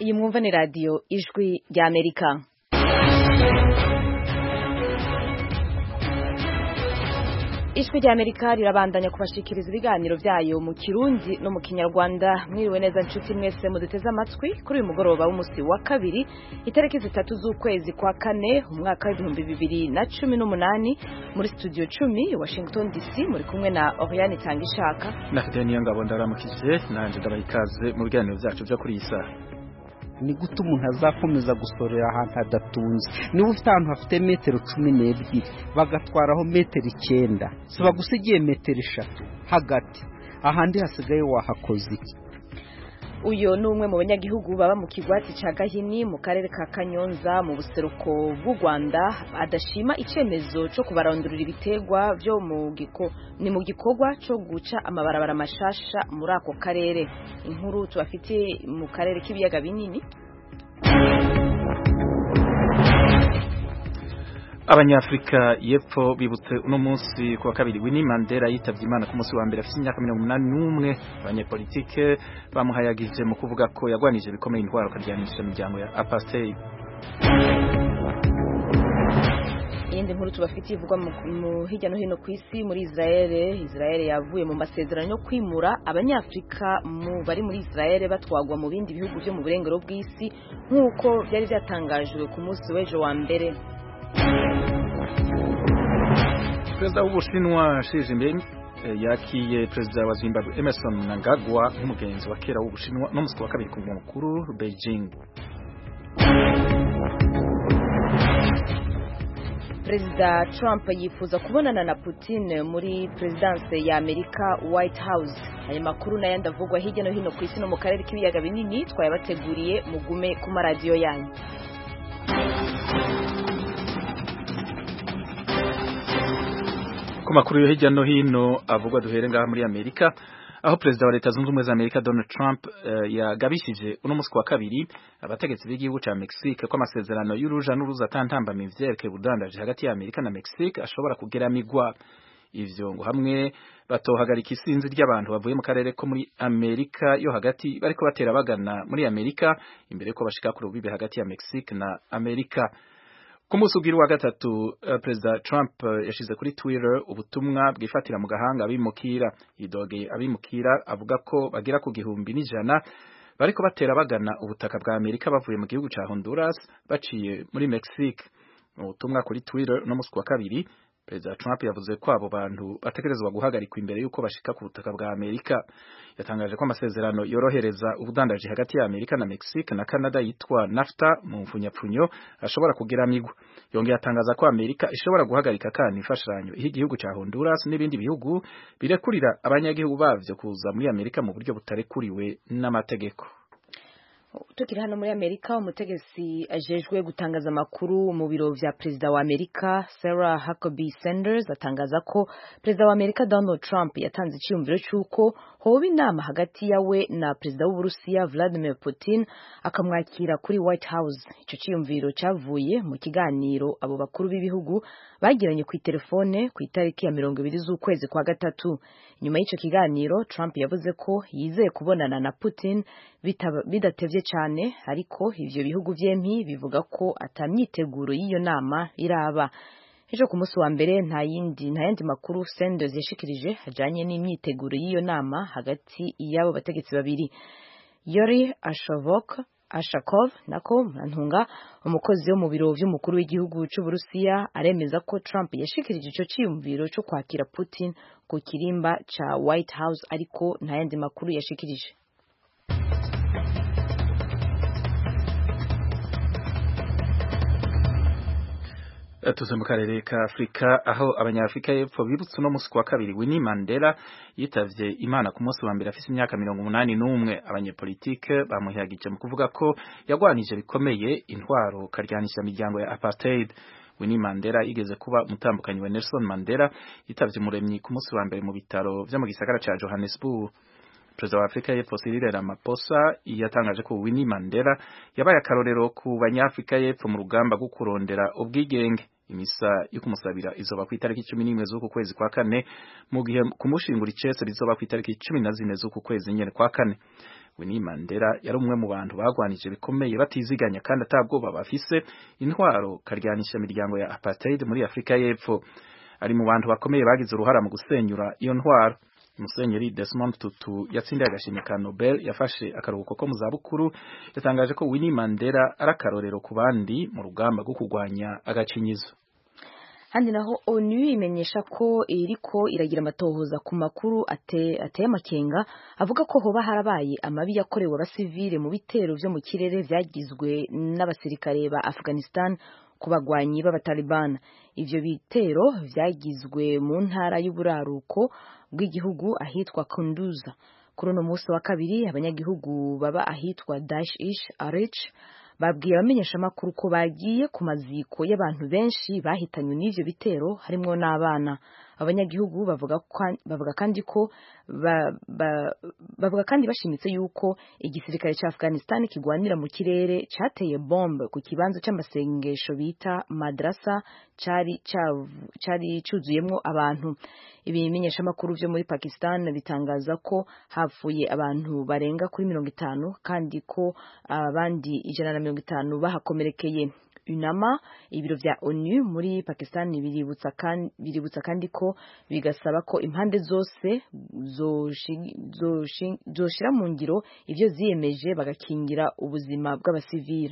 iyi mwumva ni radiyo ijwi rya amerika ijwi rya amerika rirabandanya kubashikiriza ibiganiro byayo mu kirundi no mu kinyarwanda mwiriwe neza nshuti mwese muduteze amatwi kuri uyu mugoroba w'umunsi wa kabiri itariki zitatu z'ukwezi kwa kane umwaka w'ibihumbi bibiri na cumi n'umunani muri studio cumi washington dc muri kumwe na oriane itangishaka na daniel ngabo ndaramukije nanje ndabaha ikaze mu biganiro byacu byo kuri iyi saha ni gute umuntu azakomeza gusorera ahantu hadatunze niba ufite ahantu hafite metero cumi n'ebyiri bagatwaraho metero icyenda si bagusigiye metero eshatu hagati ahandi hasigaye wahakoze iki uyu ni umwe mu banyagihugu baba mu kigwati cya gahini mu karere ka kanyonza mu buseruko bw'u rwanda adashima icyemezo cyo kubarandurira ibitegwa byo mu giko ni mu gikorwa cyo guca amabarabara mashasha muri ako karere inkuru tubafitiye mu karere k'ibiyaga binini abanyafurika y'epfo bibutse uno munsi ku wa kabiri Winnie Mandela yitabye imana ku munsi wa mbere afite imyaka mirongo umunani n'umwe abanyepolitike bamuhayagije mu kuvuga ko yagwanije bikomeye indwara akaryanisha imiryango ya apartheid iyindi nkuru tubafitiye ivugwa mu hirya no hino ku isi muri Israel Israel yavuye mu masezerano yo kwimura abanyafurika mu bari muri Israel batwagwa mu bindi bihugu byo mu burengero bw'isi nk'uko byari byatangajwe ku munsi w'ejo wa mbere perezida w'ubushinwa Xi Jinping yakiye perezida wa Zimbabwe Emerson Mnangagwa nk'umugenzi wa kera w'ubushinwa no musi wa kabiri ku murwa mukuru Beijing perezida Trump yifuza kubonana na Putin muri perezidanse ya Amerika White House aya makuru n'ayandi avugwa hirya no hino ku isi no mu karere k'ibiyaga binini twayabateguriye mugume ku maradiyo yanyu ku makuru yo hirya no hino avugwa duhere ngaha muri Amerika aho perezida wa leta zunze ubumwe za Amerika Donald Trump uh, yagabishije uno musi wa kabiri abategetsi b'igihugu ca Mexique ko amasezerano y'uruja n'uruza atantambamye vyerekeye ubudandaji hagati ya Amerika na Mexique ashobora kugeramigwa ivyo ngo hamwe batohagarika isinzi ry'abantu bavuye mu karere ko muri Amerika yo hagati bariko batera bagana muri Amerika imbere ko bashika ku rubibe hagati ya Mexique na Amerika ku munsi ugira wa gatatu uh, perezida Trump uh, yashize kuri Twitter ubutumwa bwifatira mu gahanga abimukira idogeye abimukira avuga ko bagira ku gihumbi n'ijana bariko batera bagana ubutaka bwa Amerika bavuye mu gihugu ca Honduras baciye muri Mexique ubutumwa kuri Twitter no musi wa kabiri Perezida Trump yavuze ko abo bantu bategerezwa guhagarikwa imbere yuko bashika ku butaka bwa Amerika yatangaje ko amasezerano yorohereza ubudandaji hagati ya Amerika na Mexique na Canada yitwa NAFTA mu mfunyapfunyo ashobora kugeramigwa yongeye atangaza ko Amerika ishobora guhagarika kandi imfashanyo iho igihugu ca Honduras n'ibindi bihugu birekurira abanyagihugu bavyo kuza muri Amerika mu buryo butarekuriwe n'amategeko tukiri hano muri amerika umutegetsi ajejwe gutangaza amakuru mu biro vya perezida wa amerika sarah huckabee sanders atangaza ko perezida wa amerika donald trump yatanze iciyumviro c'uko hoba inama hagati yawe na perezida w'uburusiya vladimir putin akamwakira kuri white house ico ciyumviro cavuye mu kiganiro abo bakuru b'ibihugu bagiranye ku itelefone ku itariki ya mirongo ibiri z'ukwezi kwa gatatu nyuma y'ico kiganiro trump yavuze ko yizeye kubonana na putin bidatevye cyane ariko ivyo bihugu vyempi bivuga ko atamyiteguro y'iyo nama iraba ejo ku munsi wa mbere nta yindi nta yandi makuru Sanders yashikirije ajanye n'imyiteguro y'iyo nama hagati y'abo bategetsi babiri Yori Ashavok Ashakov nako Mantunga umukozi wo mu biro vy'umukuru w'igihugu c'Uburusiya aremeza ko Trump yashikirije ico ciyumviro cyo kwakira Putin ku kirimba ca White House ariko nta yandi makuru yashikirije tuze mu karere ka Afrika aho abanyafrika y'epfo bibutse no musi kwa kabiri Winnie Mandela yitavye Imana ku munsi wa mbere afise imyaka mirongo umunani n'umwe abanyepolitike bamuhagije mu kuvuga ko yagwanije bikomeye intwaro karyanisha imiryango ya apartheid Winnie Mandela igeze kuba umutambukanyi wa Nelson Mandela yitavye umuremyi ku munsi wa mbere mu bitaro vyo mu gisagara ca Johannesburg Perezida wa Afrika y'Epfo Cyril Ramaphosa yatangaje ko Winnie Mandela yabaye akarorero ku banyafrika y'Epfo mu rugamba rwo kurondera ubwigenge imisa yo kumusabira izoba ku itariki cumi n'imwe z'uku kwezi kwa kane mu gihe kumushingura icese rizoba ku itariki cumi na zine z'uku kwezi nyene kwa kane Winnie Mandela yari umwe mu bantu bagwanije bikomeye batiziganya kandi atabwoba bafise intwaro karyanisha imiryango ya apartheid muri Afrika y'Epfo ari mu bantu bakomeye bagize uruhara mu gusenyura iyo ntwaro Musenyeri Desmond Tutu yatsindiye agashimwe ka Nobel yafashe akaruhuko ko mu zabukuru yatangaje ko Winnie Mandela ari akarorero ku bandi mu rugamba rwo kurwanya agacinyizo handi naho onu imenyesha ko iriko iragira amatohoza ku makuru ate, ateye amakenga avuga ko hoba harabaye amabi yakorewe abasivile mu bitero vyo mu kirere vyagizwe n'abasirikare ba Afghanistan ku bagwanyi b'abataliban ivyo bitero vyagizwe mu ntara y'uburaruko bw'igihugu ahitwa Kunduza kuri uno munsi wa kabiri abanyagihugu baba ahitwa Dash Ish Arich babwiye abamenyeshamakuru ko bagiye ku maziko y'abantu benshi bahitanywe n'ivyo bitero harimwo n'abana abanyagihugu bavuga bavuga kandi ko ba, ba, bavuga kandi bashimitse yuko igisirikare ca Afghanistan kigwanira mu kirere cateye bombe ku kibanza c'amasengesho bita madrasa cari cari cuzuyemwo abantu ibimenyeshamakuru vyo muri Pakistan bitangaza ko hapfuye abantu barenga kuri mirongo itanu kandi ko abandi ijana na mirongo itanu bahakomerekeye unama ibiro vya onu muri pakistan biributsa kandi, biributsa kandi ko bigasaba ko impande zose zoshira mu ngiro ivyo ziyemeje bagakingira ubuzima bw'abasivili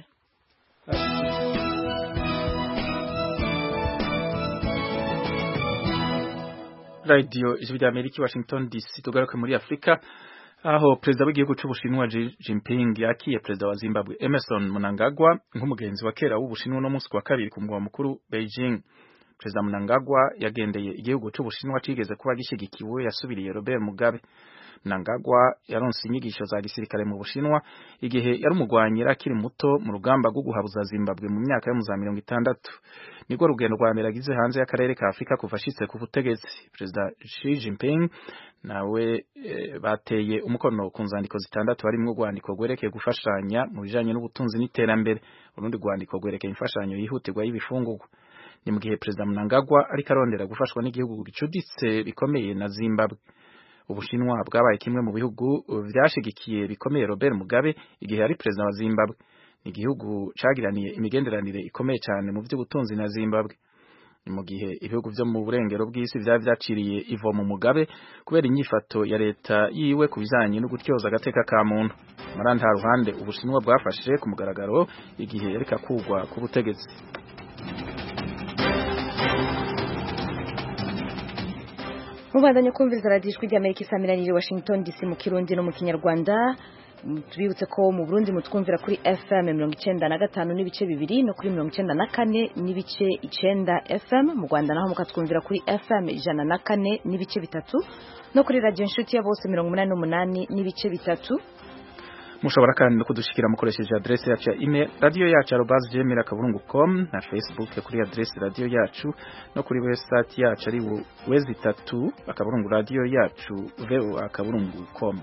radio ijwi rya amerika washington dc tugaruke muri afurika aho perezida w'igihugu c'ubushinwa Xi Jinping yakiye perezida wa Zimbabwe Emerson Mnangagwa nk'umugenzi wa kera w'ubushinwa no munsi wa kabiri ku mugwa mukuru Beijing perezida Mnangagwa yagendeye igihugu c'ubushinwa cigeze kuba gishigikiwe yasubiriye Robert Mugabe Mnangagwa yaronse inyigisho za gisirikare mu bushinwa igihe yari umugwanyi akiri muto mu rugamba rwo guhabuza Zimbabwe mu myaka yo mu za mirongo itandatu nibwo rugendo rwa mbere agize hanze y'akarere ka Afurika kuva ashitse ku butegetsi perezida Xi Jinping nawe e, bateye umukono ku nzandiko zitandatu harimwo urwandiko rwerekeye gufashanya mu bijanye n'ubutunzi n'iterambere urundi rwandiko rwerekeye imfashanyo yihutirwa y'ibifungurwa ni mu gihe perezida Mnangagwa ariko arondera gufashwa n'igihugu gicuditse bikomeye na Zimbabwe Ubushinwa bwabaye kimwe mu bihugu vyashigikiye bikomeye Robert Mugabe igihe yari perezida wa Zimbabwe ni igihugu cagiraniye imigenderanire ikomeye cyane mu vy'ubutunzi na Zimbabwe mu gihe ibihugu vyo mu burengero bw'isi vyari vyaciriye ivo mu Mugabe kubera inyifato ya leta yiwe ku bijanye no gutyoza agateka ka muntu mara nta ruhande Ubushinwa bwafashe ku mugaragaro igihe yareka kugwa ku butegetsi mubandanye kumviriza radiyo ijwi ry'amerika isamiraniye washington dc mu kirundi no mu kinyarwanda tubibutse ko mu burundi mutwumvira kuri fm mirongo icenda na gatanu n'ibice bibiri no kuri mirongo icenda na kane n'ibice icenda fm mu rwanda naho mukatwumvira kuri fm ijana na kane n'ibice bitatu no kuri radiyo inshuti ya bose mirongo umunani n'umunani n'ibice bitatu mushobora kandi no kudushikira mukoresheje adresse yacu ya email radio yacu arobase gmail akaburungu com na facebook kuri adresse radio yacu no kuri website yacu ari wezi itatu akaburungu radio yacu voa akaburungu com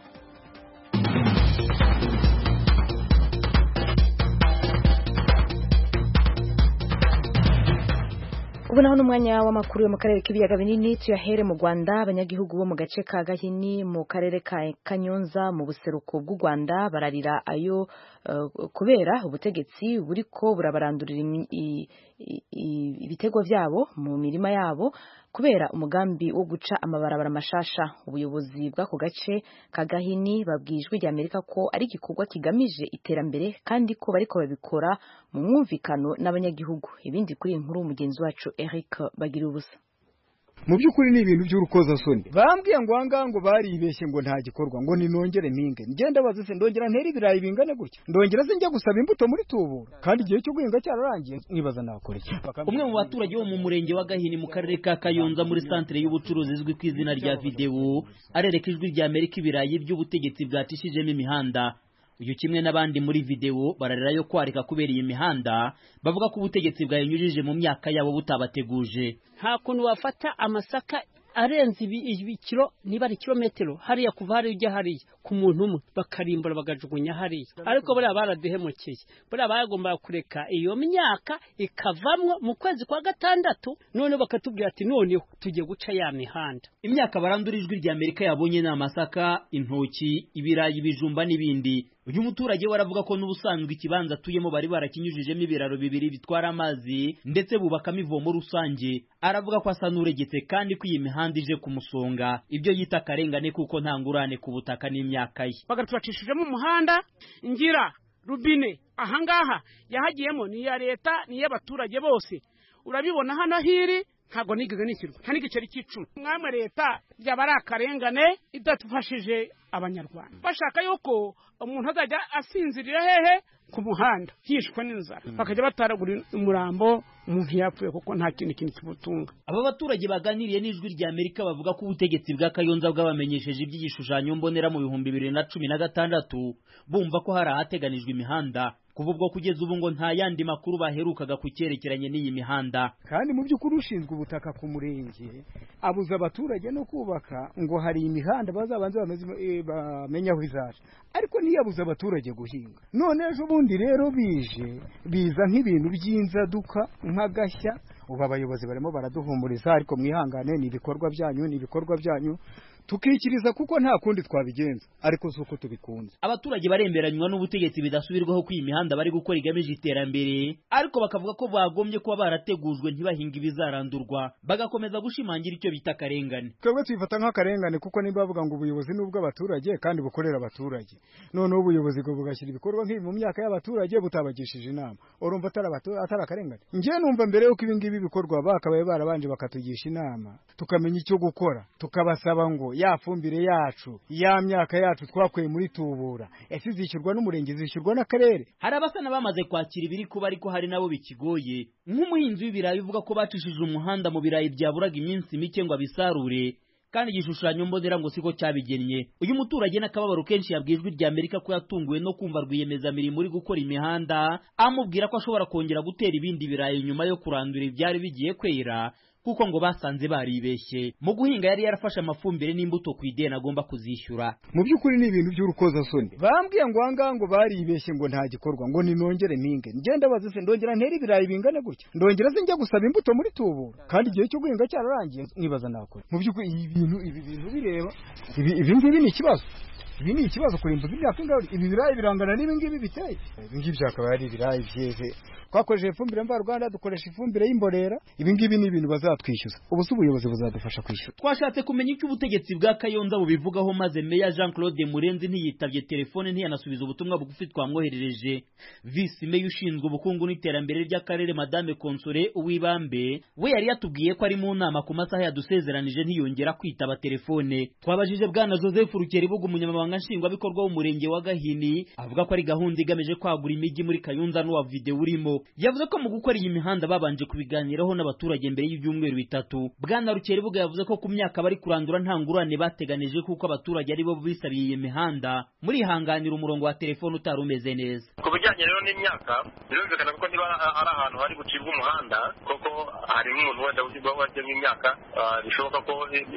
ubu naho n'umwanya w'amakuru yo mu karere k'ibiyaga binini tuyahere mu Rwanda abanyagihugu bo mu gace ka Gahini mu karere ka Kanyonza mu buseruko bw'u Rwanda bararira ayo uh, kubera ubutegetsi buriko burabarandurira ibitego vyabo mu mirima yabo kubera umugambi wo guca amabarabara mashasha ubuyobozi bw'ako gace ka Gahini babwijwe rya Amerika ko ari igikorwa kigamije iterambere kandi ko bariko babikora mu mwumvikano n'abanyagihugu ibindi kuri inkuru umugenzi wacu Eric bagira ubusa mu by'ukuri ni ibintu by'urukozasoni bambwiye ngo ahangaha ngo baribeshye ngo nta gikorwa ngo ninongere mpinge ngenda baze se ndongera ntera ibirayi bingana gutya ndongera se njya gusaba imbuto muri tubura kandi igihe cyo guhinga cyararangiye nibaza nakora iki umwe mu baturage bo mu murenge wa Gahini mu karere ka Kayonza muri santere y'ubucuruzi izwi ku izina rya videwo arereka ijwi rya Amerika ibirayi by'ubutegetsi bwatishijemo imihanda uyu kimwe n'abandi muri videwo bararira yo kwarika kubera iyi mihanda bavuga ko ubutegetsi bwayinyujije mu myaka yabo butabateguje nta kuntu wafata amasaka arenze ibikiro niba ari kilometero hariya kuva hariya ujya hariya ku ku muntu umwe bakarimbura bagajugunya hariya ariko buriya baraduhemukeye buriya bagombaga kureka iyo myaka ikavamwo mu kwezi kwa gatandatu noneho bakatubwira ati noneho tugiye guca ya mihanda imyaka barandura ijwi rya amerika yabonye ni amasaka intoki ibirayi ibijumba n'ibindi uyu muturage we aravuga ko n'ubusanzwe ikibanza atuyemo bari barakinyujijemo ibiraro bibiri bitwara amazi ndetse bubakamo ivomo rusange aravuga ko asa n'uregetse kandi ko iyi mihanda ije kumusonga ibyo yita akarengane kuko nta ngurane ku butaka n'imyaka ye bagatubacishijemo umuhanda ngira rubine ahangaha yahagiyemo ni iya leta ni iy'abaturage bose urabibona hano hiri ntabwo nigeze nishyurwa nta n'igiceri cy'icumi mwamwe leta byaba ari akarengane idadufashije abanyarwanda bashaka yuko umuntu azajya asinzirira hehe ku muhanda yishwe n'inzara bakajya bataragura umurambo umuntu yapfuye kuko nta kindi kintu kimutunga aba baturage baganiriye n'ijwi rya amerika bavuga ko ubutegetsi bwa kayonza bwabamenyesheje iby'igishushanyo mbonera mu bihumbi bibiri na cumi na gatandatu bumva ko hari ahateganijwe imihanda kuva ubwo kugeza ubu ngo nta yandi makuru baherukaga ku cyerekeranye n'iyi mihanda kandi mu by'ukuri ushinzwe ubutaka ku murenge abuza abaturage no kubaka ngo hari imihanda bazabanze bamenye aho izaca ariko ntiyabuze abaturage guhinga none ejo bundi rero bije biza nk'ibintu by'inzaduka nk'agashya ubu abayobozi barimo baraduhumuriza ariko mwihangane ni ibikorwa byanyu ni ibikorwa byanyu tukikiriza kuko nta kundi twabigenza ariko si uko tubikunze abaturage baremeranywa n'ubutegetsi bidasubirwaho ko iyi mihanda bari gukora igamije iterambere ariko bakavuga ko bagombye kuba barategujwe ntibahinga ibizarandurwa bagakomeza gushimangira icyo bita akarengane twebwe tuyifata nk'akarengane kuko niba bavuga ngo ubuyobozi ni ubw'abaturage kandi bukorera abaturage noneho ubuyobozi bwo bugashyira ibikorwa nk'ibi mu myaka y'abaturage butabagishije inama urumva atari akarengane njye numva mbere y'uko ibi ngibi bikorwa bakabaye barabanje bakatugisha inama tukamenya icyo gukora tukabasaba ngo ya fumbire yacu ya myaka yacu twakuye muri tubura ese izishyurwa n'umurenge izishyurwa n'akarere hari abasa n'abamaze kwakira ibiri kuba ariko hari nabo bikigoye nk'umuhinzi w'ibirayi uvuga ko bacishije umuhanda mu birayi byaburaga iminsi mike ngo abisarure kandi igishushanyo mbonera ngo siko cyabigennye uyu muturage n'akababaro kenshi yabwiye ijwi rya amerika ko yatunguwe no kumva rwiyemezamirimo uri gukora imihanda amubwira ko ashobora kongera gutera ibindi birayi nyuma yo kurandura ibyari bigiye kwera kuko ngo basanze baribeshye mu guhinga yari yarafashe amafumbire n'imbuto ku ideni agomba kuzishyura mu by'ukuri ni ibintu by'urukozasoni bambwiye ngo ahangaha ngo baribeshye ngo nta gikorwa ngo ninongere mpinge ngenda bazi se ndongera ntera ibirayi bingana gutya ndongera se njya gusaba imbuto muri tubura kandi igihe cyo guhinga cyararangiye nibaza nakora mu by'ukuri ibi bintu ibi bintu bireba ibi ngibi ni ikibazo ibi ni ikibazo kurimbuza imyaka ingahe ibi birayi birangana n'ibi ngibi biteye ibi ngibi byakaba ari ibirayi byeze twakoresheje ifumbire mvaruganda dukoresha ifumbire y'imborera ibi ngibi ni ibintu bazatwishyuza ubu se ubuyobozi buzadufasha kwishyura twashatse kumenya icyo ubutegetsi bwa kayonza bubivugaho maze meya jean claude murenzi ntiyitabye telefone ntiyanasubiza ubutumwa bugufi twamwoherereje visi meya ushinzwe ubukungu n'iterambere ry'akarere madame konsore uwibambe we yari yatubwiye ko ari mu nama ku masaha yadusezeranije ntiyongera kwitaba telefone twabajije bwana joseph rukeribuga umunyamabanga nshingwabikorwa w'umurenge wa gahini avuga ko ari gahunda igamije kwagura imijyi muri kayonza n'uwa videwo urimo yavuze ko mu gukora iyi mihanda babanje kubiganiraho n'abaturage mbere y'ibyumweru bitatu bwana rukeribuga yavuze ko ku myaka bari kurandura nta ngurane bateganije kuko abaturage ari bo bisabiye iyi mihanda murihanganira umurongo wa telefone utari umeze neza ku bijyanye rero n'imyaka birumvikana kuko niba ari ahantu hari gucibwa umuhanda koko hari nk'umuntu wenda wajyemo imyaka bishoboka ko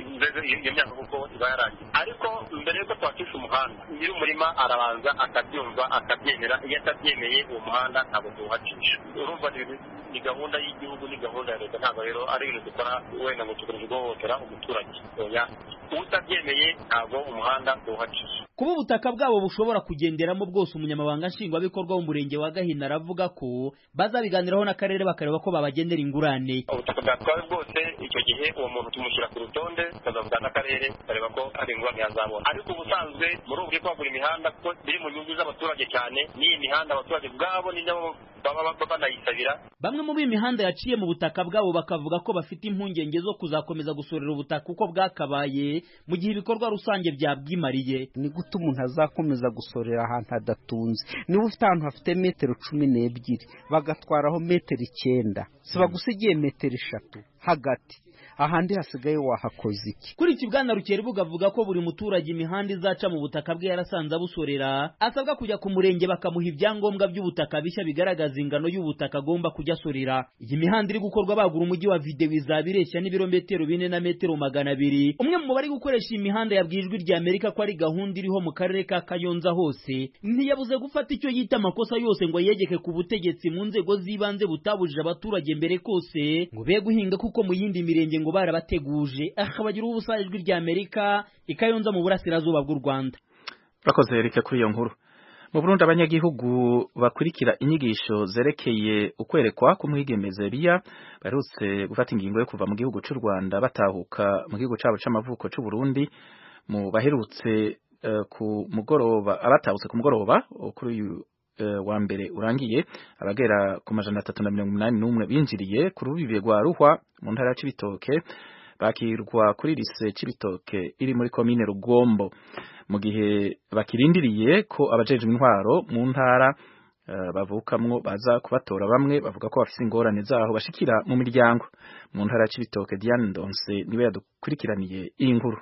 iyo myaka kuko iba yarangiye ariko mbere y'uko twacisha umuhanda nyiri umurima arabanza akabyumva akabyemera iyo atabyemeye uwo muhanda ntabwo tuwuhacisha urumva ni gahunda y'igihugu ni gahunda ya leta ntabwo rero ari ibintu dukora wenda ngo tugamije guhohotera umuturage oya utabyemeye ntabwo umuhanda tuwuhacisha kuba ubutaka bwabo bushobora kugenderamo bwose umunyamabanga nshingwabikorwa w'umurenge wa gahina aravuga ko bazabiganiraho n'akarere bakareba ko babagenera ingurane ubutaka bwatwawe bwose icyo gihe uwo muntu tumushyira ku rutonde tukazavuga n'akarere tukareba ko hari ingurane yazabona ariko ubusanzwe muri ubu bwo kwagura imihanda kuko biri mu nyungu z'abaturage cyane n'iyi mihanda abaturage ubwabo ni nabo baba banayisabira bamwe mu b'imihanda yaciye mu butaka bwabo bakavuga ko bafite impungenge zo kuzakomeza gusorera ubutaka uko bwakabaye mu gihe ibikorwa rusange byabwimariye ni gute umuntu azakomeza gusorera ahantu hadatunze niba ufite ahantu hafite metero cumi n'ebyiri bagatwaraho metero icyenda si bagusigiye metero eshatu hagati ahandi hasigaye wahakoze iki kuri iki bwana rukeribuga avuga ko buri muturage imihanda izaca mu butaka bwe yarasanze abusorera asabwa kujya ku murenge bakamuha ibyangombwa by'ubutaka bishya bigaragaza ingano y'ubutaka agomba kujya asorera iyi mihanda iri gukorwa bagura umujyi wa videwo izaba ireshya n'ibirometero bine na metero magana abiri umwe mu bari gukoresha iyi mihanda yabwiye ijwi rya amerika ko ari gahunda iriho mu karere ka kayonza hose ntiyabuze gufata icyo yita amakosa yose ngo yegeke ku butegetsi mu nzego z'ibanze butabujije abaturage mbere kose ngo be guhinga kuko mu yindi mirenge ngo barabateguje akabagira ubusa ijwi rya amerika ikayonza mu burasirazuba bw'u rwanda urakoze reka kuri iyo nkuru mu Burundi abanyagihugu bakurikira inyigisho zerekeye ukwerekwa k'umwigemeze biya baherutse gufata ingingo yo kuva mu gihugu cy'u Rwanda batahuka mu gihugu cyabo c'amavuko c'u Burundi mu baherutse uh, ku mugoroba abatahutse ku mugoroba kuri uyu uh, wa mbere urangiye abagera ku majana atatu na mirongo umunani n'umwe binjiriye ku rubibe rwa Ruhwa mu ntara ya Cibitoke bakirwa kuri lise Cibitoke iri muri komine Rugombo mu gihe bakirindiriye ko abajejwe intwaro mu ntara uh, bavukamwo baza kubatora bamwe bavuga ko bafise ingorane zaho bashikira mu miryango mu ntara ya Cibitoke Diane Ndonse niwe yadukurikiraniye iyi nkuru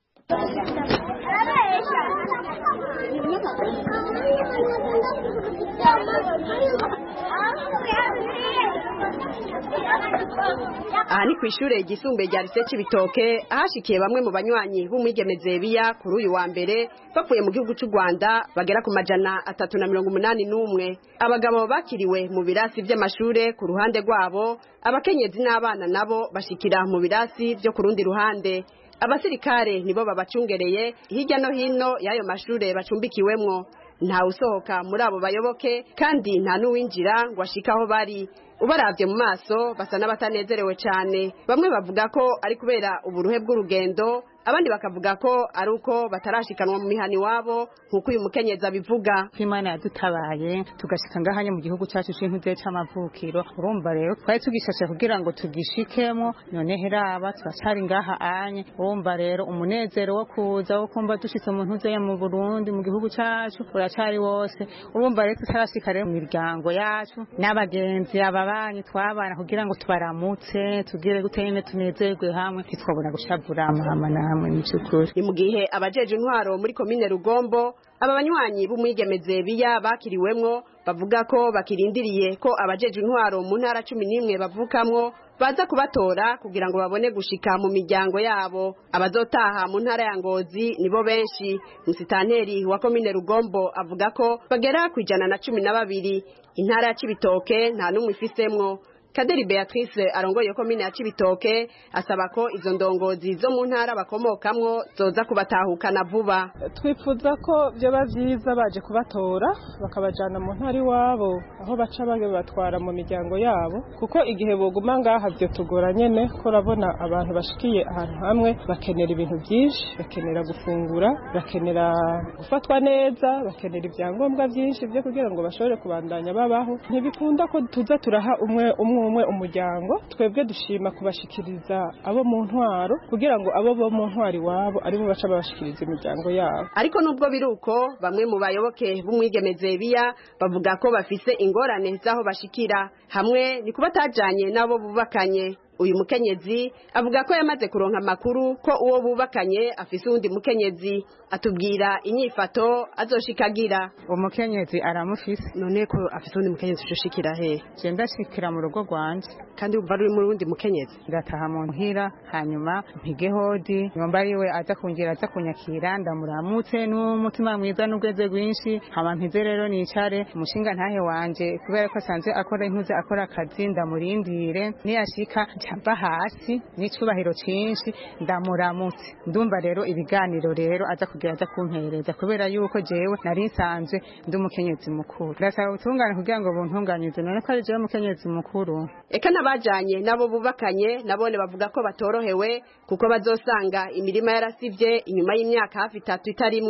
aha ni ku ishure ryisumbuye rya lise Cibitoke ahashikiye bamwe mu banywanyi b'umwigemezebiya kuri uyu wa mbere bavuye mu gihugu cy'u Rwanda bagera ku majana atatu na mirongo umunani n'umwe abagabo bakiriwe mu birasi by'amashure ku ruhande rwabo abakenyezi n'abana nabo bashikira mu birasi byo ku rundi ruhande abasirikare nibo babacungereye hirya no hino y'ayo mashure bacumbikiwemwo nta usohoka muri abo bayoboke kandi nta n'uwinjira ngo ashike aho bari ubarabye mu maso basa n'abatanezerewe cyane bamwe bavuga ko ari kubera uburuhe bw'urugendo abandi bakavuga ko ari uko batarashikanwa mu mihani wabo nk'uko uyu mukenyezi abivuga ko imana yadutabaye tugashika ngahanye mu gihugu cyacu c'intuze c'amavukiro urumva rero twari tugishashe kugira ngo tugishikemo none heraba turacari ngaha anye urumva rero umunezero wo kuza wo kumva dushitse mu ntuze ya mu Burundi mu gihugu cacu uracari wose urumva rero tutarashika rero mu miryango yacu n'abagenzi ababanyi twabana kugira ngo tubaramutse tugire gutene tunezerwe hamwe ntitwabona gushavura mama namwe ni cyukuri ni mu gihe abajeje intwaro muri komine Rugombo aba banywanyi b'umwigemeze biya bakiriwemwo bavuga ko bakirindiriye ko abajeje intwaro mu ntara cumi n'imwe bavukamwo baza kubatora kugira ngo babone gushika mu miryango yabo abazotaha mu ntara ya ngozi nibo benshi musitanteri wa komine rugombo avuga ko bagera ku ijana na cumi na babiri intara ya cibitoke nta n'umwe ifisemwo kaderi beatrice arongoye komine ya cibitoke asaba ko izo ndongozi zo mu ntara bakomokamwo zoza kubatahukana vuba twifuza ko byoba byiza baje kubatora bakabajana mu ntara iwabo aho baca babatwara mu miryango yabo kuko igihe boguma ngaha byo tugora nyene ko urabona abantu bashikiye ahantu hamwe bakenera ibintu byinshi bakenera gufungura bakenera gufatwa neza bakenera ibyangombwa byinshi byo kugira ngo bashobore kubandanya babaho ntibikunda ko tuza turaha umwe umwe umwe umuryango twebwe dushima kubashikiriza abo mu ntwaro kugira ngo abo bo mu ntwaro iwabo aribo baca babashikiriza imiryango yabo ariko nubwo biri uko bamwe mu bayoboke b'umwigemeze biya bavuga ko bafise ingorane z'aho bashikira hamwe ni kuba atajanye n'abo bubakanye uyu mukenyezi avuga ko yamaze kuronka amakuru ko uwo bubakanye afise uwundi mukenyezi atubwira inyifato azoshikagira umukenyezi aramufise none ko afise uwundi mukenyezi ushikira he je ndashikira mu rugo rwanje kandi umva ruri muri wundi mukenyezi ngataha mu muhira hanyuma mpige hodi nyomba ariwe aza kungira aza kunyakira ndamuramutse n'umutima mwiza n'ubweze rwinshi hama mpize rero nicare umushinga ntahe wanje kubera ko asanzwe akora impuze akora akazi ndamurindire niyashika ncava hasi n'icubahiro cinshi ndamuramutse ndumva rero ibiganiro rero aza kugira aza kumpereza kubera yuko jewe nari nsanzwe ndi umukenyezi mukuru ndasaba ubutungane kugira ngo buntunganyize none ko ari jewe umukenyezi mukuru eka n'abajanye nabo bubakanye nabone bavuga ko batorohewe kuko bazosanga imirima yarasivye inyuma y'imyaka hafi itatu itarimwa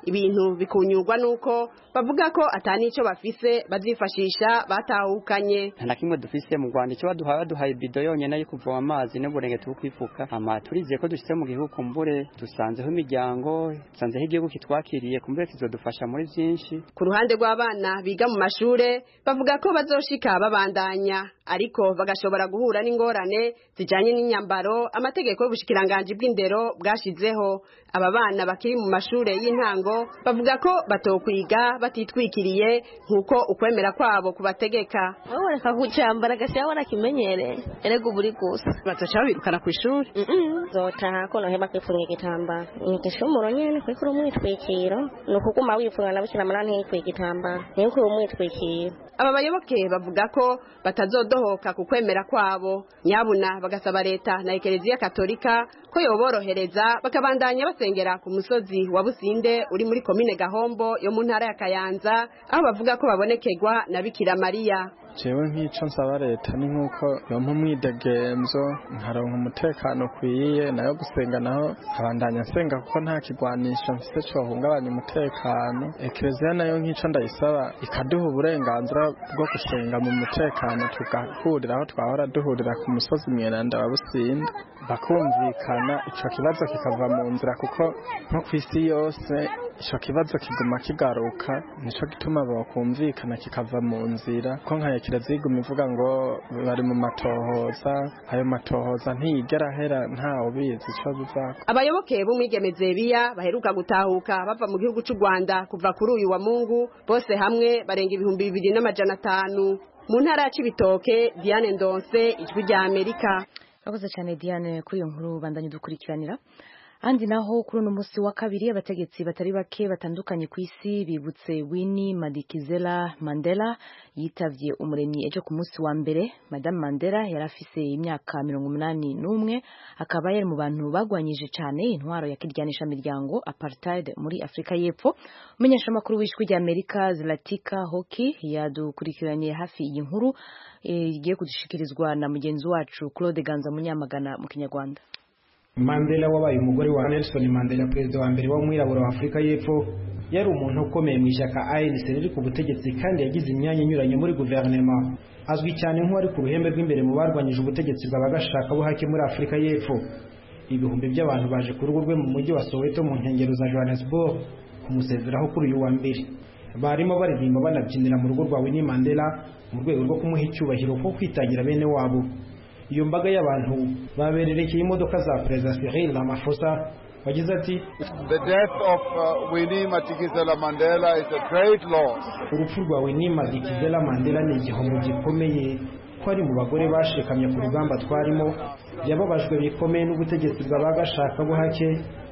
ibintu bikunyurwa nuko bavuga ko atani ico bafise bazifashisha batahukanye nta kimwe dufise mu Rwanda icyo baduhaye baduhaye bido yonyene yo kuvoma amazi n'uburenge tubukwifuka hama turizeye ko dushitse mu gihugu kumbure dusanzeho imiryango dusanzeho igihugu kitwakiriye kumbure kizodufasha muri vyinshi ku ruhande rw'abana biga mu mashure bavuga ko bazoshika babandanya ariko bagashobora guhura n'ingorane zijanye n'inyambaro amategeko y'ubushikiranganji bw'indero bwashizeho aba bana bakiri mu mashure y'intango bavuga ko batokwiga batitwikiriye nk'uko ukwemera kwabo kubategeka wowe reka kucyambara gasiya warakimenyereye erega ubu uri gusa bazoca babirukana ku ishuri zotaha ko noheba kwifunga igitambaro inyigisho y'umuro nyene kuriko uri umwitwikiro ni ukuguma wifunga na bukira mara ntiyikwiye igitambaro ntiyikwiye umwitwikiro aba bayoboke bavuga ko batazodohoka ku kwemera kwabo nyabuna bagasaba leta na ekereziya katolika ko yoborohereza bakabandanya basengera ku musozi wa businde uri muri komine gahombo yo mu ntara ya kayanza aho bavuga ko babonekerwa na bikira mariya jewe nk'ico nsaba leta ni nk'uko yompa umwidegemzo nkaronka umutekano ukwiye nayo gusenga naho nkabandanya nsenga kuko nta kigwanisho mfise cohungabanya umutekano ekereziya nayo nk'ico ndayisaba ikaduha uburenganzira bwo gusenga mu mutekano tugahurira aho twahora duhurira ku musozi mweranda wa businde bakumvikana ico kibazo kikava mu nzira kuko nko kw'isi yose ico kibazo kiguma kigaruka nico gituma bokumvikana kikava mu nzira ko nka kiraziga iguma ivuga ngo bari mu matohoza ayo matohoza ntiyigera ahera ntawe ubizi ico bizako abayoboke b'umwigemeze biya baheruka gutahuka bava mu gihugu c'u Rwanda kuva kuri uyu wa Mungu bose hamwe barenga ibihumbi bibiri n'amajana atanu mu ntara ya Cibitoke Diane Ndonse ijwi rya Amerika Akoze cyane Diane kuri iyo nkuru bandanye dukurikiranira Andi naho kuri uno musi wa kabiri abategetsi batari bake batandukanye ku isi bibutse Winnie Madikizela Mandela yitavye umuremyi ejo ku musi wa mbere Madame Mandela yari afise imyaka mirongo umunani n'umwe akaba yari mu bantu bagwanyije cyane intwaro ya kiryanisha miryango apartheid muri Afrika y'Epfo umumenyeshamakuru w'ijwi rya Amerika Zlatika Hoki yadukurikiraniye hafi iyi nkuru igiye kudushikirizwa na mugenzi wacu Claude Ganza Munyamagana mu Kinyarwanda Mandela wabaye umugore wa Nelson Mandela perezida wa mbere w'umwirabura wa Afurika y'Epfo yari umuntu ukomeye mu ishyaka ANC riri ku butegetsi kandi yagize imyanya inyuranye muri guverinoma azwi cyane nk'uwari ku ruhembe rw'imbere mu barwanyije ubutegetsi bw'abagashaka buhake muri Afurika y'Epfo ibihumbi by'abantu baje ku rugo rwe mu mujyi wa Soweto mu nkengero za Johannesburg kumusezeraho kuri uyu wa mbere barimo baririmba banabyinira mu rugo rwa Winnie Mandela mu rwego rwo kumuha icyubahiro ko kwitangira bene wabo iyo mbaga y'abantu babererekeye imodoka za perezida Cyril Ramaphosa wagize ati The death of uh, Winnie Madikizela Mandela is a great loss. urupfu rwa Winnie Madikizela Mandela ni igihombo gikomeye ko ari mu bagore bashikamye ku rugamba twarimo yababajwe bikomeye n'ubutegetsi bw'abagashaka buhake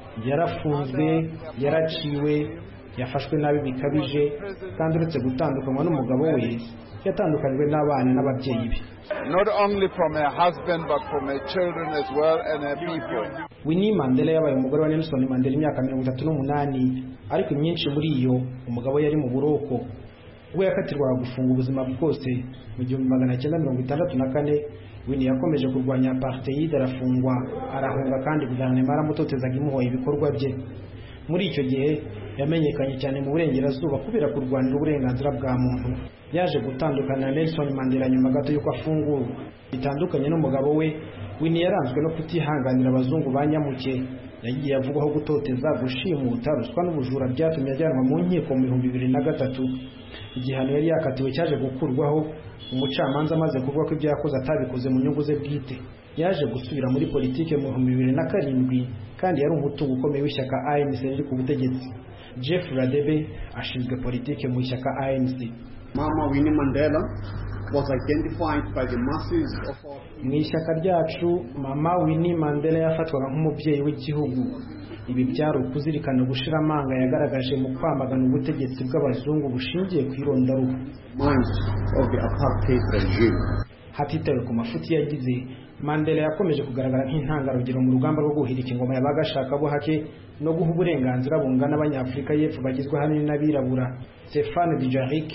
yarafunzwe yaraciwe yafashwe nabi bikabije kandi uretse gutandukanywa n'umugabo we yatandukanywe n'abana n'ababyeyi be Not only from her husband but from her children as well and her people. Winnie Mandela yabaye umugore wa Nelson Mandela imyaka mirongo itatu n'umunani ariko imyinshi muri iyo umugabo yari mu buroko ubwo yakatirwaga gufunga ubuzima bwose mu gihumbi magana cyenda mirongo itandatu na kane Winnie yakomeje kurwanya apartheid arafungwa arahunga kandi guverinoma yaramutotezaga imuhoye ibikorwa bye muri icyo gihe yamenyekanye cyane mu burengerazuba kubera kurwanira uburenganzira bwa muntu yaje gutandukana na Nelson Mandela nyuma gato y'uko afungurwa bitandukanye n'umugabo we Winnie yaranzwe no kutihanganira abazungu ba nyamuke yagiye avugwaho gutoteza gushimuta ruswa n'ubujura byatumye ajyanwa mu nkiko mu bihumbi bibiri na gatatu igihano yari yakatiwe cyaje gukurwaho umucamanza amaze kuvuga ko ibyo yakoze atabikoze mu nyungu ze bwite yaje gusubira muri politike mu bihumbi bibiri na karindwi kandi yari umutungo ukomeye w'ishyaka ANC riri ku butegetsi Jeff Radebe ashinzwe politike mu ishyaka ANC Mama Winnie Mandela was identified by the masses of our mu ishyaka ryacu mama Winnie Mandela yafatwaga nk'umubyeyi w'igihugu ibi byari ukuzirikana gushira amanga yagaragaje mu kwamagana ubutegetsi bw'abazungu bushingiye ku irondaruhu minds of the apartheid regime. hatitawe ku mafuti yagize Mandela yakomeje kugaragara nk'intangarugero mu rugamba rwo guhirika ingoma y'abagashaka buhake no guha uburenganzira bungana abanyafurika y'epfo bagizwe ahanini n'abirabura Stéphane Dujarric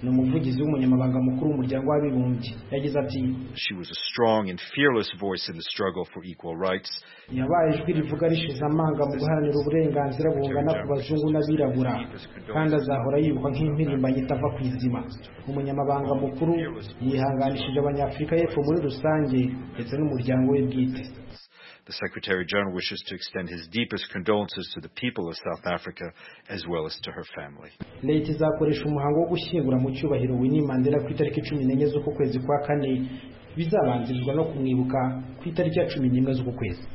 ni umuvugizi w'umunyamabanga mukuru w'umuryango w'abibumbye yagize ati She was a strong and fearless voice in the struggle for equal rights. yabaye ijwi rivuga rishize amanga mu guharanira uburenganzira bungana ku bazungu n'abirabura kandi azahora yibukwa nk'impirimbanyi itava ku izima umunyamabanga mukuru yihanganishije abanyafurika y'epfo muri rusange ndetse n'umuryango we bwite The Secretary General wishes to extend his deepest condolences to the people of South Africa as well as to her family. leta izakoresha umuhango wo gushyingura mu cyubahiro Winnie Mandela ku itariki cumi n'enye z'uku kwezi kwa kane bizabanzirizwa no kumwibuka ku itariki ya cumi n'imwe z'uku kwezi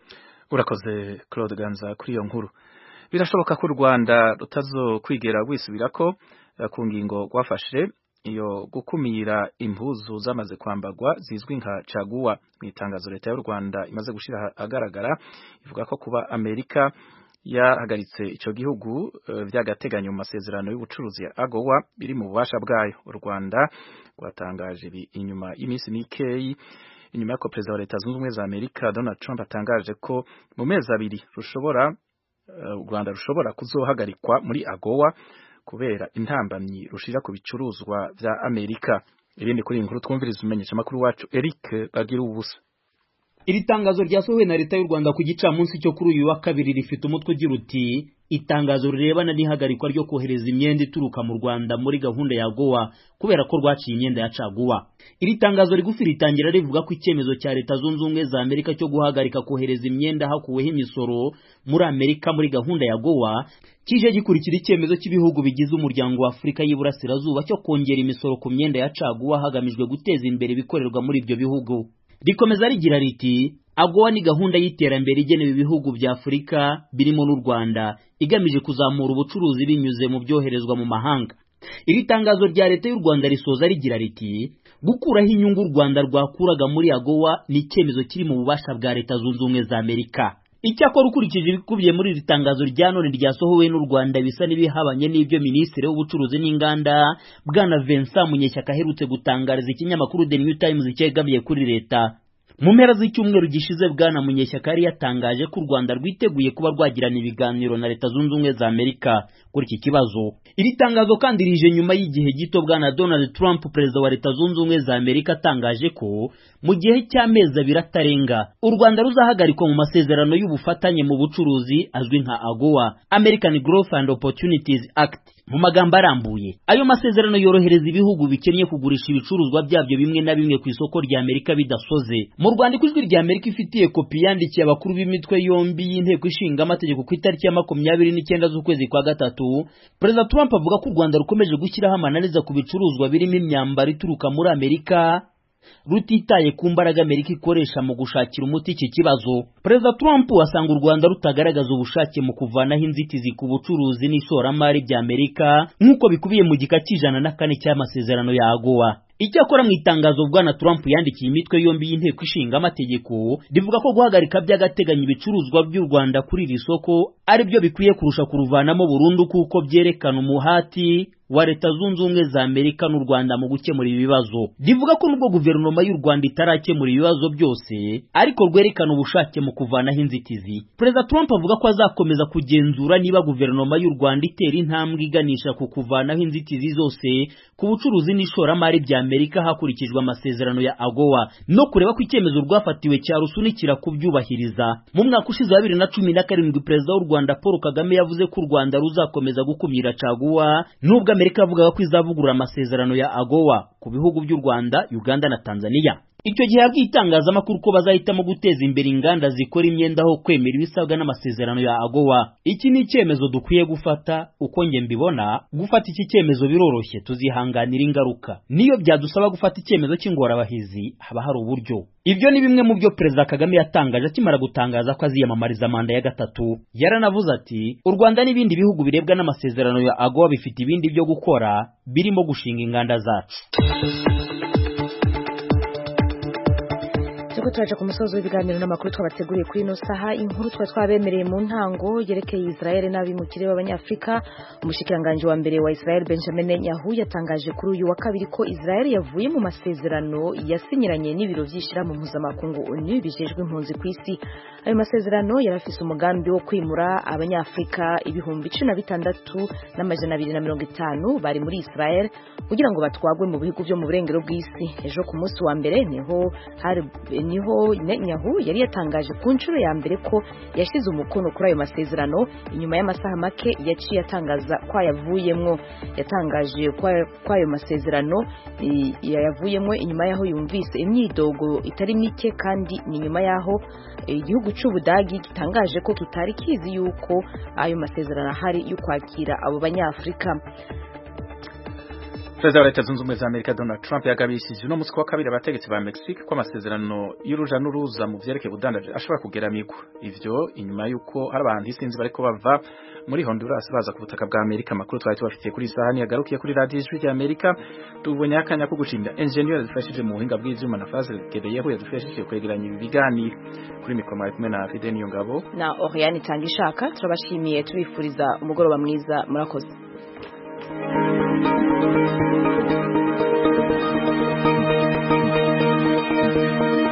urakoze Claude Ganza kuri iyo nkuru birashoboka ko u Rwanda rutazokwigera rwisubirako eh, ku ngingo rwafashe iyo gukumira impuzu zamaze kwambagwa zizwi nka caguwa mu itangazo leta y'u Rwanda imaze gushira ahagaragara ivuga ko kuba Amerika yahagaritse ico gihugu eh, vy'agateganyo mu masezerano y'ubucuruzi ya AGOA biri mu bubasha bwayo u Rwanda rwatangaje ibi inyuma y'iminsi mikeyi inyuma y'uko perezida wa leta zunze ubumwe za Amerika Donald Trump atangaje ko mu mezi abiri rushobora eh, u Rwanda rushobora kuzohagarikwa muri AGOA kubera intambamyi rushira ku bicuruzwa vya Amerika ibindi kuri iyi nkuru twumviriza umenyesha makuru wacu Eric bagira ubusa iri tangazo ryasohowe na leta y'u Rwanda ku gicamunsi cyo kuri uyu wa kabiri rifite umutwe ugira uti itangazo rirebana n'ihagarikwa ryo kohereza imyenda ituruka mu Rwanda muri gahunda ya Goa kubera ko rwaciye imyenda ya caguwa iri tangazo rigufi ritangira rivuga ko icyemezo cya leta zunze ubumwe za Amerika cyo guhagarika kohereza imyenda hakuweho imisoro muri Amerika muri gahunda ya Goa kije gikurikira icyemezo cy'ibihugu bigize umuryango wa Afurika y'Iburasirazuba cyo kongera imisoro ku myenda ya caguwa hagamijwe guteza imbere ibikorerwa muri ibyo bihugu rikomeza rigira riti agowa ni gahunda y'iterambere igenewe ibihugu bya afurika birimo n'u rwanda igamije kuzamura ubucuruzi binyuze mu byoherezwa mu mahanga iri tangazo rya leta y'u rwanda risoza rigira riti gukuraho inyungu u rwanda rwakuraga muri agowa ni icyemezo kiri mu bubasha bwa leta zunze ubumwe za amerika icyakora ukurikije ibikubiye muri iri tangazo rya none ryasohowe n'u Rwanda bisa n'ibihabanye n'ibyo minisitiri w'ubucuruzi n'inganda bwana Vincent Munyeshyaka aherutse gutangariza ikinyamakuru The New Times cyegamiye kuri leta mu mpera z'icyumweru gishize bwana Munyeshyaka yari yatangaje ko u Rwanda rwiteguye kuba rwagirana ibiganiro na leta zunze ubumwe za Amerika kuri iki kibazo iri tangazo kandi rije nyuma y'igihe gito bwana Donald Trump perezida wa leta zunze ubumwe za Amerika atangaje ko mu gihe cy'amezi abiri atarenga u Rwanda ruzahagarikwa mu masezerano y'ubufatanye mu bucuruzi azwi nka AGOA American Growth and Opportunities Act mu magambo arambuye ayo masezerano yorohereza ibihugu bikennye kugurisha ibicuruzwa byabyo bimwe na bimwe ku isoko rya Amerika bidasoze mu Rwanda ijwi rya Amerika ifitiye kopi yandikiye abakuru b'imitwe yombi y'inteko ishinga amategeko ku itariki ya makumyabiri n'icyenda z'ukwezi kwa gatatu Perezida Trump avuga ko u Rwanda rukomeje gushyiraho amananiza ku bicuruzwa birimo imyambaro ituruka muri Amerika rutitaye ku mbaraga Amerika ikoresha mu gushakira umuti iki kibazo Perezida Trump asanga u Rwanda rutagaragaza ubushake mu kuvanaho inzitizi ku bucuruzi n'ishoramari bya Amerika nk'uko bikubiye mu gika cy'ijana na kane cy'amasezerano ya AGOA Icyakora mu itangazo bwana Trump yandikiye imitwe yombi y'inteko ishinga amategeko rivuga ko guhagarika by'agateganyo ibicuruzwa by'u Rwanda kuri iri soko ari byo bikwiye kurusha kuruvanamo burundu kuko byerekana umuhati wa leta zunze ubumwe za Amerika n'u Rwanda mu gukemura ibibazo rivuga ko nubwo guverinoma y'u Rwanda itarakemura ibibazo byose ariko rwerekana ubushake mu kuvanaho inzitizi Perezida Trump avuga ko azakomeza kugenzura niba guverinoma y'u Rwanda itera intambwe iganisha ku kuvanaho inzitizi zose ku bucuruzi n'ishoramari bya Amerika hakurikijwe amasezerano ya AGOA no kureba ko icyemezo rwafatiwe cyarusunikira kubyubahiriza mu mwaka ushize wa bibiri na cumi na karindwi perezida w'u Rwanda Paul Kagame yavuze ko u Rwanda ruzakomeza gukumira caguwa nubwo Amerika yavugaga ko izavugurura amasezerano ya AGOA ku bihugu by'u Rwanda Uganda na Tanzania icyo gihe yabwiye itangazamakuru ko bazahitamo guteza imbere inganda zikora imyenda aho kwemera ibisabwa n'amasezerano ya AGOA iki ni icyemezo dukwiye gufata uko nge mbibona gufata iki cyemezo biroroshye tuzihanganira ingaruka niyo byadusaba gufata icyemezo cy'ingorabahizi haba hari uburyo ibyo ni bimwe mu byo perezida Kagame yatangaje akimara gutangaza ko aziyamamariza manda ya gatatu yaranavuze ati u Rwanda n'ibindi bihugu birebwa n'amasezerano ya AGOA bifite ibindi byo gukora birimo gushinga inganda zacu turiko turaja ku musozo w'ibiganiro n'amakuru twabateguriye kuri ino saha inkuru twa twabemereye mu ntango yerekeye Israel n'abimukire b'abanyafrika umushikiranganje wa mbere wa Israel Benjamin Netanyahu yatangaje kuri uyu wa kabiri ko Israel yavuye mu masezerano yasinyiranye n'ibiro vy'ishirahamwe mpuzamakungu ONU bijejwe impunzi ku isi ayo masezerano yarafise umugambi wo kwimura abanyafrika ibihumbi cumi na bitandatu n'amajana abiri na mirongo itanu bari muri Israel kugira ngo batwagwe mu bihugu vyo mu burengero bw'isi ejo ku munsi wa mbere niho hari niho Netanyahu yari yatangaje ku nshuro ya mbere ko yashize umukono kuri ayo masezerano inyuma y'amasaha make yaciye atangaza ko yavuyemwo yatangaje ko ayo masezerano yayavuyemwo inyuma yaho yumvise imyidogo itari mike kandi ni nyuma yaho igihugu cy'ubudagi gitangaje ko kitari kizi yuko ayo masezerano ahari yo kwakira abo banyafrika Perezida wa Leta Zunze Ubumwe za Amerika Donald Trump yagabishije uno munsi wa kabiri abategetsi ba Mexique ko amasezerano y'uruja n'uruza mu vyerekeye ubudandaji ashobora kugeramigwa ivyo inyuma y'uko hari abantu isinzi bariko bava muri Honduras baza ku butaka bwa Amerika amakuru twari tubafitiye kuri sahani yagarukiye kuri radio ijwi rya Amerika tubonye akanya ko gushimira engineer yadufashije mu buhinga bw'ivyuma na Fazil Gedeyeho yadufashije kwegeranya ibi biganiro kuri mikoro mari kumwe na Fidel Niyongabo na Oriane Tangishaka turabashimiye tubifuriza umugoroba mwiza murakoze Thank you.